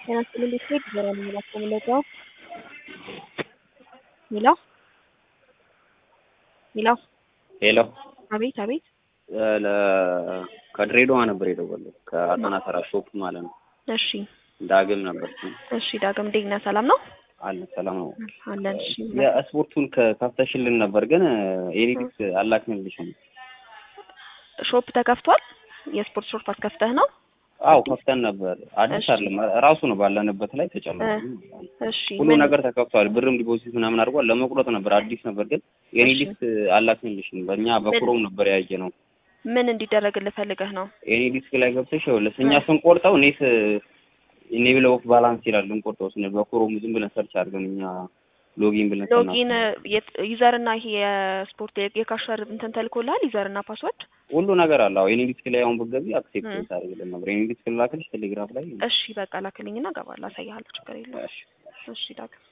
ጤና ይስጥልኝ እንዴት ነህ? ዲቦራ ነኝ እባክዎ የምንረዳው? ሄሎ ሄሎ ሄሎ አቤት አቤት ለ- ከድሬዳዋ ነበር የደወለው ከአጠና ተራ ሾፕ ማለት ነው። እሺ ዳግም ነበር ስሙ። እሺ ዳግም እንዴት ነህ? ሰላም ነው አለ ሰላም ነው። አለን። እሺ የስፖርቱን ከ- ከፍተሽልን ነበር ግን ኤዲቲክስ አላክንልሽም። ሾፕ ተከፍቷል። የስፖርት ሾፕ አስከፍተህ ነው? አዎ ከፍተን ነበር። አዲስ እሺ። አይደለም ራሱ ነው ባለንበት ላይ ተጨምሮ እሺ ሁሉ ምን- ነገር ተከፍቷል። ብርም ዲፖዚት ምናምን አድርጓል። ለመቁረጥ ነበር አዲስ ነበር ግን ኤኒዲክስ አላክንልሽም። በእኛ በክሮም ነበር ያየ ነው። ምን እንዲደረግልህ ፈልገህ ነው? ኤኒዲክስ ላይ ገብተሽ ይኸውልሽ እኛ ስንቆርጠው ኔት ኢኔብል ኦፍ ባላንስ ይላል ልንቆርጠው ስንል በክሮም ዝም ብለን ሰርች አድርገን እኛ ሎጊን ብለን ሎጊን ዩዘር እና ይሄ የስፖርት የካሸር እንትን ተልኮልሃል? ዩዘር እና ፓስወርድ? ሁሉ ነገር አለ። አዎ ኤኒዲክስ ላይ አሁን ብትገቢ አክሴፕት እ። ታደርግልን ነበር። ኤኒዲክስ ላክልሽ ቴሌግራም ላይ እሺ በቃ ላክልኝና እገባለሁ፣ አሳይሃለሁ። ችግር የለውም። እሺ። እሺ ዳግም